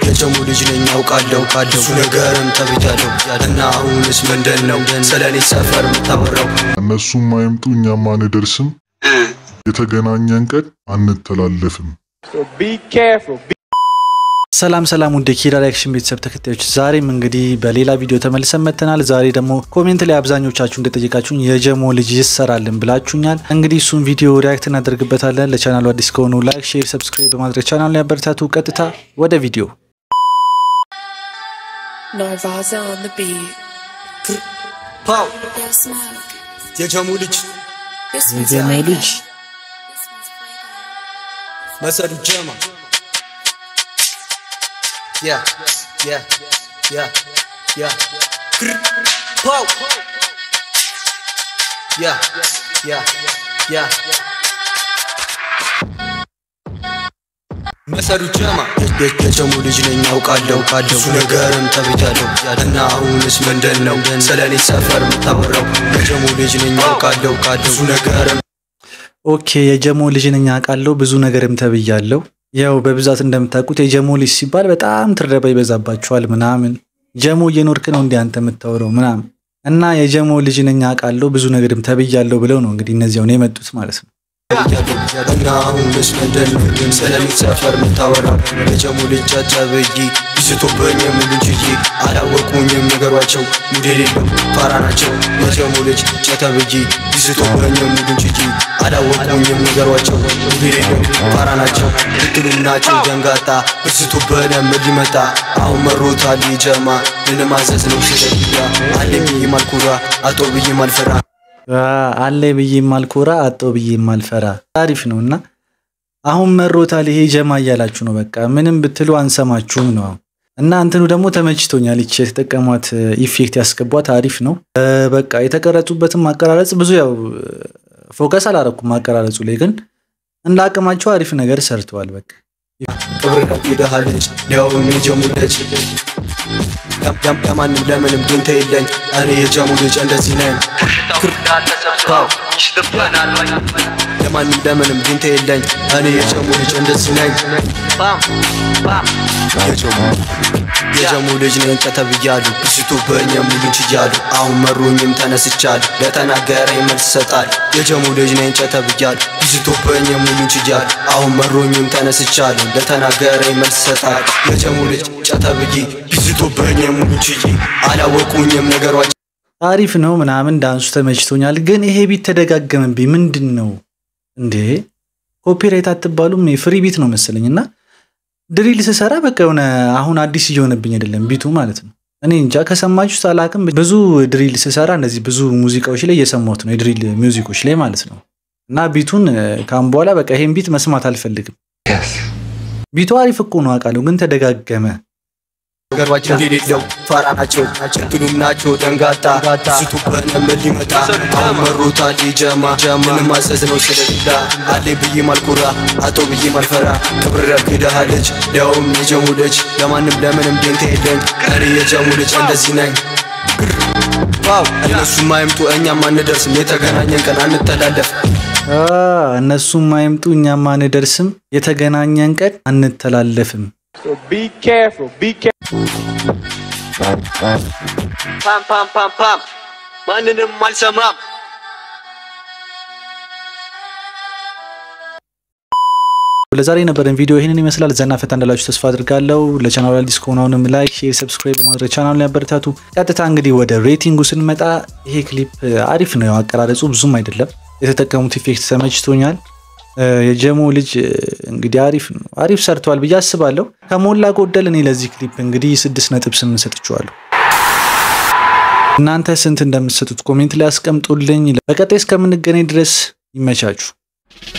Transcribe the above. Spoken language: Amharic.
የጀሙ ልጅ ነኝ ያውቃለሁ ብዙ ነገርም ተብያለሁ እና አሁንስ ምንድን ነው ስለኔ ሰፈር የምታወራው እነሱም አይምጡ እኛም አንደርስም። የተገናኘን ቀን አንተላለፍም። So be careful. Be ሰላም ሰላም ውድ ኪራ ሪያክሽን ቤተሰብ ተከታዮች ዛሬም እንግዲህ በሌላ ቪዲዮ ተመልሰን መጥተናል። ዛሬ ደግሞ ኮሜንት ላይ አብዛኞቻችሁ እንደጠየቃችሁኝ የጀሞ ልጅ ይሰራልን ብላችሁኛል። እንግዲህ እሱን ቪዲዮ ሪያክት እናደርግበታለን። ለቻናሉ አዲስ ከሆኑ ላይክ፣ ሼር፣ ሰብስክራይብ በማድረግ ቻናሉን ያበረታቱ። ቀጥታ ወደ ቪዲዮ Narvaza on the beat. ፓው Yo, Smoke. የጀሙ ልጅ This one's የጀሞ for ልጅ you. This one's for you. መሰዱ ጀማ ያ ያ ያ ያ ክር ፓው ያ ያ ያ መሰዱ ጀማ የጀሙ ልጅ ነኝ ያውቃለሁ ብዙ ነገርም ተብያለሁ እና አሁንስ ምንድን ነው ስለኔ ሰፈር የምታወራው የጀሙ ልጅ ነኝ ያውቃለሁ ብዙ ነገርም ኦኬ የጀሞ ልጅ ነኝ አውቃለሁ ብዙ ነገርም ተብያለሁ። ያው በብዛት እንደምታውቁት የጀሞ ልጅ ሲባል በጣም ትረባ ይበዛባችኋል ምናምን። ጀሞ እየኖርክ ነው እንዲህ አንተ የምታወራው ምናምን እና የጀሞ ልጅ ነኝ አውቃለሁ ብዙ ነገርም ተብያለሁ ብለው ነው እንግዲህ እነዚያው ነው የመጡት ማለት ነው። እና አሁንስ ምንድን ነው ስለኔ ሰፈር የምታወራው የጀሙ ልጅ ጨጨብይ ይስቶብኝ የሙሉ ችዬ አላወቁኝም ነገሯቸው ሙድ የሌለው ፋራ ናቸው የጀሙ ልጅ ጨተብይ ይስቶብኝ የሙሉ ችዬ አላወቁኝም ነገሯቸው ሙድ የሌለው ፋራ ናቸው ልትሉም ናቸው ደንጋጣ ብስቶብን ምን ሊመጣ አሁን መሮታል ጀማ ልንማዘዝ ነው ስለያ አለኝ ብዬ ማልኩራ አቶ ብዬ ማልፈራ አለ ብዬ ማልኮራ አጦ ብዬ ማልፈራ አሪፍ ነው እና አሁን መሮታል ይሄ ጀማ እያላችሁ ነው። በቃ ምንም ብትሉ አንሰማችሁም ነው እና እንትኑ ደግሞ ተመችቶኛል። ይቺ የተጠቀሟት ኢፌክት ያስገቧት አሪፍ ነው። እ፣ በቃ የተቀረጹበትም አቀራረጽ ብዙ ያው ፎከስ አላረኩም አቀራረጹ ላይ ግን እንደ አቅማቸው አሪፍ ነገር ሰርተዋል። በቃ ክብር የደሃ ልጅ ሊያውም የጀሙ ልጅ ለማንም ለምንም ድንተ የለኝ እኔ የጀሙ ልጅ እንደዚህ ነኝ ፓው ለማንም ለምንም ድንተ የለኝ እኔ የጀሙ ልጅ እንደዚህ ነኝ የጀሙ ልጅ ነኝ ተተብያሉ ብስቱብኝ የሙሉን ችያሉ አሁን መሩኝም ተነስቻሉ ለተናገረኝ መልስ ሰጣል የጀሙ ልጅ ነኝ ተተብያሉ ብስቱብኝ የሙሉን ችያሉ አሁን መሩኝም ተነስቻሉ ለተናገረኝ መልስ ሰጣል የጀሙ ልጅ ጨተብይ ብስቱብኝ የሙሉን ችዬ አላወቁኝም ነገሯቸው አሪፍ ነው ምናምን ዳንሱ ተመችቶኛል። ግን ይሄ ቢት ተደጋገመብኝ። ምንድን ነው እንዴ? ኮፒራይት አትባሉም? ፍሪ ቢት ነው መሰለኝ እና ድሪል ስሰራ በቃ የሆነ አሁን አዲስ እየሆነብኝ አይደለም ቢቱ ማለት ነው። እኔ እንጃ ከሰማችሁት አላቅም። ብዙ ድሪል ስሰራ እንደዚህ ብዙ ሙዚቃዎች ላይ እየሰማሁት ነው፣ የድሪል ሚውዚኮች ላይ ማለት ነው። እና ቢቱን ካሁን በኋላ በቃ ይሄን ቢት መስማት አልፈልግም። ቢቱ አሪፍ እኮ ነው አውቃለሁ፣ ግን ተደጋገመ። ነገሯቸው የሌለው ፋራ ናቸው ችግሩም ናቸው ደንጋጣ ስቱበን ምን ሊመጣ አሁን መሮታል ጀማ ምን ማዘዝ ነው ስለሌላ አሌ ብዬ ማልኩራ አቶ ብዬ ማልፈራ ክብር ያግድሃ ልጅ ሊያውም የጀሙ ልጅ ለማንም ለምንም ደንታ የለኝ እኔ የጀሙ ልጅ እንደዚህ ነኝ ዋው እነሱም አይምጡ እኛም አንደርስም የተገናኘን ቀን አንተላለፍ አ፣ እነሱም አይምጡ እኛም አንደርስም፣ የተገናኘን ቀን አንተላለፍም። so be careful. Be careful. ፓም ፓም ፓም ፓም ማንንም አልሰማም ለዛሬ የነበረን ቪዲዮ ይህንን ይመስላል። ዘና ፈታ እንዳላችሁ ተስፋ አድርጋለሁ። ለቻናሉ አዲስ ከሆኑ አሁንም ላይክ፣ ሼር፣ ሰብስክራይብ በማድረግ ቻናሉን ያበረታቱ። ቀጥታ እንግዲህ ወደ ሬቲንጉ ስንመጣ ይሄ ክሊፕ አሪፍ ነው። ያው አቀራረጹ ብዙም አይደለም። የተጠቀሙት ኢፌክት ተመችቶኛል። እ፣ የጀሞ ልጅ እ፣ እንግዲህ አሪፍ ነው አሪፍ ሰርተዋል ብዬ አስባለሁ። ከሞላ ጎደል እኔ ለዚህ ክሊፕ እንግዲህ ስድስት ነጥብ ስምንት ሰጥቼዋለሁ። እናንተ ስንት እንደምትሰጡት ኮሜንት ላይ አስቀምጡልኝ። በቀጣይ እስከምንገናኝ ድረስ ይመቻችሁ።